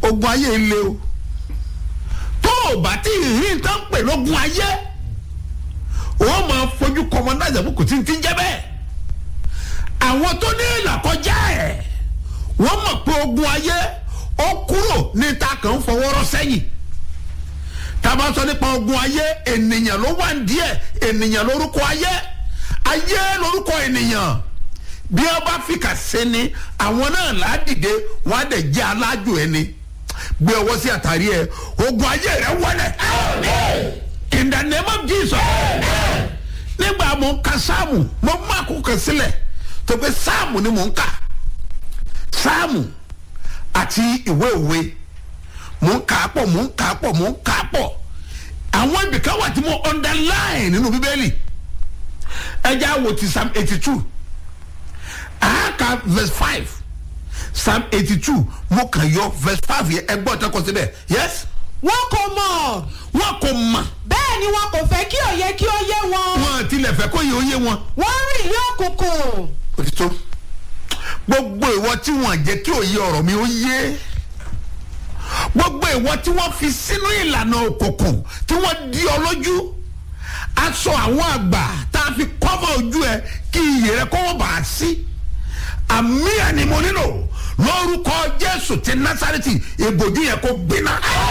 ogun ayé ilé o tó o bá tí ì rí nǹkan pè lógun ayé wọ́n máa fojú kọ́mọ náà jẹ́ kò tí ń ti jẹ́ bẹ́ẹ̀ àwọn tó ní ìlàkọjá ẹ̀ wọ́n mọ̀ pé ogun ayé ó kúrò ní ta kàn ń fọwọ́rọ́ sẹ́yìn tá a bá sọ nípa ogun ayé ènìyàn ló wà díẹ̀ ènìyàn lórúkọ ayé ayé lórúkọ ènìyàn bí wọn bá fi kà sẹ́ni àwọn náà ládìde wọn á dẹ̀ jẹ́ alájò ẹni gbé ọwọ́ sí àtàrí ẹ ogun ayé rẹ wọlé in the name of Jesus nígbà mo ń ka sáàmù mo mú àkókò sílẹ̀ tó pé sáàmù ni mo ń kà sáàmù àti ìwé òwe mò ń kà á pọ̀ mò ń kà á pọ̀ mò ń kà á pọ̀ àwọn ibìkan wà tí mo underline nínú bíbélì ẹja wo ti psalm eighty two àáka verse five psalm eighty two mo kàn yọ verse five yẹn ẹgbọ́n tó kọ síbẹ̀ yes wọn kò mọ̀ wọn kò mọ̀ bẹ́ẹ̀ ni wọn kò fẹ́ kí òye kí ó yé wọn wọn tilẹ̀ fẹ́ kó yẹ oyé wọn wọ́n rìn ní òkùnkùn òtítọ́ gbogbo ìwọ tí wọn jẹ́ kí òye ọ̀rọ̀ mi ó yé gbogbo ìwọ tí wọ́n fi sínú ìlànà òkùnkùn tí wọ́n di ọ lójú aṣọ àwọn àgbà tá a fi kọ́fà ojú ẹ kí iyè rẹ kó wọ́n bá a sí àmì ẹni mo nílò lórúkọ jésù ti násàrẹ́tì ìbòjú yẹn kó gbiná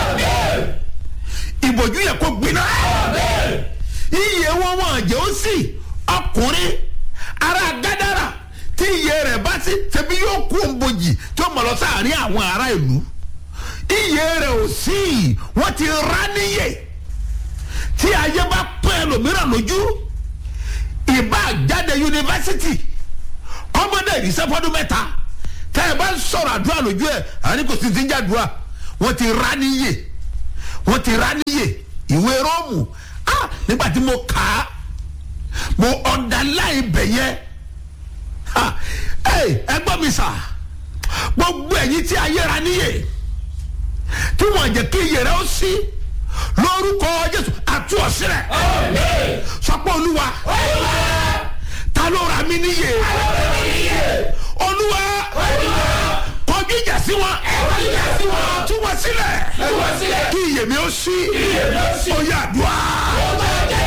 ìbòjú yẹn kó gbiná iyè wọn wọn jẹ́ ó sì ọkùnrin ara gádàrà tí iyè rẹ̀ bá sí ṣebí yóò kú òǹbojì tí ó mọ̀ lọ sáàrin àwọn ará ìlú iyè rẹ̀ ò sí wọ́n ti rá níyè tí ayé bá pẹ́ ẹlòmíràn lójú ìbá jáde yunifásitì kọ́mọdé ìrísẹ́fọ́dún mẹ́ta tẹ́ ẹ bá ń sọ̀rọ̀ àdúrà lójú ẹ̀ àní kò sí ti ń jàdúrà wọ́n ti rá níyè wọ́n ti rá níyè ìwé róòmù ah nígbà tí mo kà á mo underline bẹ̀ yẹn ah ẹ gbọ́ mi sà gbogbo ẹ̀yin tí ayé ra níyè tí wọ́n jẹ́ kí iyè rẹ ó sí lórúkọ jésù àtú ọ̀sílẹ̀ sọpọ̀ olúwa ta ló ra mí níyè olúwa kọjú ìjà sí wọn tú wọn sílẹ̀ kí iyè mi ó sí ó yà dùá.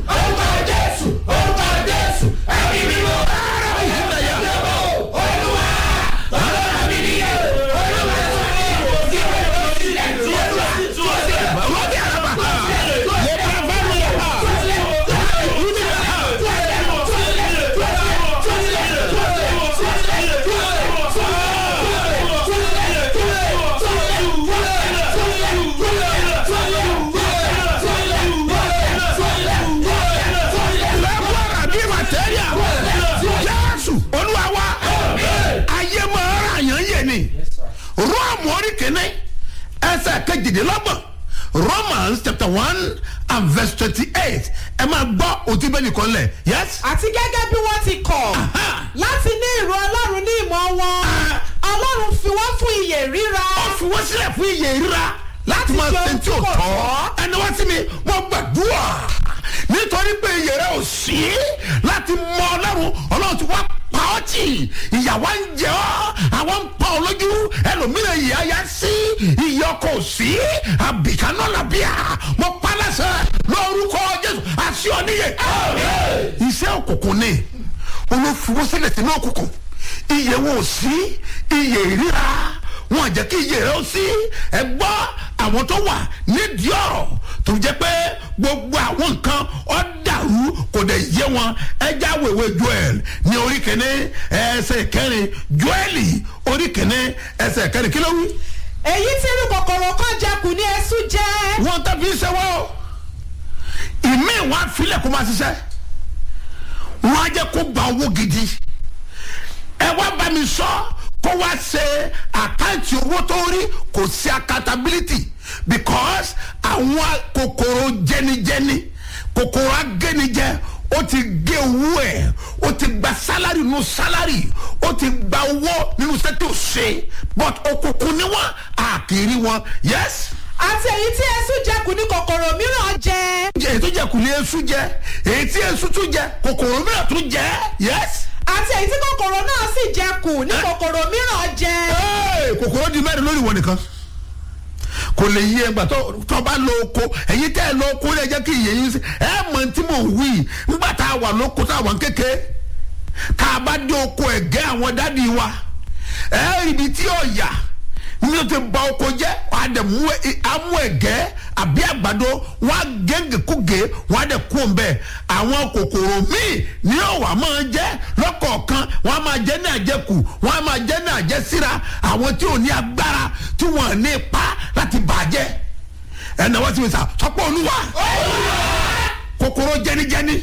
lẹ́gbọ́ra bí màtẹ́ríà jésù olúwa wa ayé máa ra àyàn yé ni rọ́ọ̀mù orí kìíní ẹsẹ̀ kejìdínlọ́gbọ̀n romans chapter one and verse twenty-eight ẹ máa gbọ́ òtí bẹ́ẹ̀ nìkan lẹ̀ yes. àti gẹ́gẹ́ bí wọ́n ti kọ̀ láti ní ìró ọlọ́run ní ìmọ̀ wọn ọlọ́run fi wọ́n fún iyè ríra ó fi wọ́n sílẹ̀ fún iye ìríra láti máa ṣe ṣe tí ò ohun tí kò tọ́ tọ́. ẹni wá sí mi wọ́n gbàdúrà nítorí pé iye rẹ ò sí láti mọ ọlọ́run ọlọ́run ti wá pa ọ́ tì ìyàwó ń jẹ ọ́ àwọn ń pa ọ lójú ẹlòmíràn ìyá ya sí ìyá ọkọ̀ ò sí àbìkánná làbíà mo pa lẹ́sẹ̀ lórúkọ jésù àṣì ọ̀níyè iṣẹ́ òkùnkùn ni olófin sínú òkùnkùn iye wọn ò sí iye ìríra wọn jẹ́ kí iye rẹ ó sí ẹ gbọ́ àwọn tó wà nídìí ọ̀rọ̀ tó jẹ́ pé gbogbo àwọn nǹkan ọ̀ dàrú kò dẹ̀ yé wọn ẹja wèwe joel ní orí kìíní ẹsẹ̀ kẹrin joeli orí kìíní ẹsẹ̀ kẹrin kí ló wí. èyí tí irú kòkòrò kan jẹkù ní ẹsú jẹ wọn tàbí sẹ́wọ́ ìmí wọn afilẹ̀ kó máa ṣiṣẹ́ wọn á jẹ́ kó gba owó gidi ẹ wá bá mi sọ kó wá ṣe àkáǹtì owó tó rí kò sí accountability because àwọn kòkòrò jẹnijẹni kòkòrò agẹnijẹ ó ti gé owó ẹ ó ti gba sálárì nínú sálárì ó ti gba owó nínú sẹ́tò ṣe but òkùnkùn ni wọn àkìrí wọn yes àti èyí tí ẹsú jẹkù ní kòkòrò mìíràn jẹ jẹ èyí tó jẹ kù ní esu jẹ èyí tí esu tún jẹ kòkòrò mìíràn tún jẹ yes. àti èyí tí kòkòrò náà sì jẹkù ní kòkòrò mìíràn jẹ Hey, kòkòrò di mẹ́rin lórí ìwọ nìkan kò lè yí ẹgbà tó tó bá lọ oko ẹ̀yin tẹ́ ẹ lọ oko lè jẹ́ kí ìyẹn yín sí ẹ mọ̀ tí mò ń wí nígbà tá a wà lóko tá a wà ń kéke tá a bá dé oko ẹ̀gẹ́ àwọn dádì wa ẹ ibi tí ọ̀yà ní o ti ba oko jẹ́ wà á dẹ̀ mú ẹ- amú ẹ̀gẹ́ àbí àgbàdo wọ́n á gégé kúgé wọ́n á dẹ̀ kú ọ̀nbẹ àwọn kòkòrò míì ní ọ̀wà máa jẹ́ lọ́kọ̀ọ̀kan wọ́n á máa jẹ́ ní àjẹkù wọ́n á máa jẹ́ ní àjẹsíra àwọn tí ò ní agbára tí wọ́n ní ipa láti bàjẹ́ ẹ̀nà wọ́n ti fi sà sọ́pọ̀ olúwa kòkòrò jẹnijẹni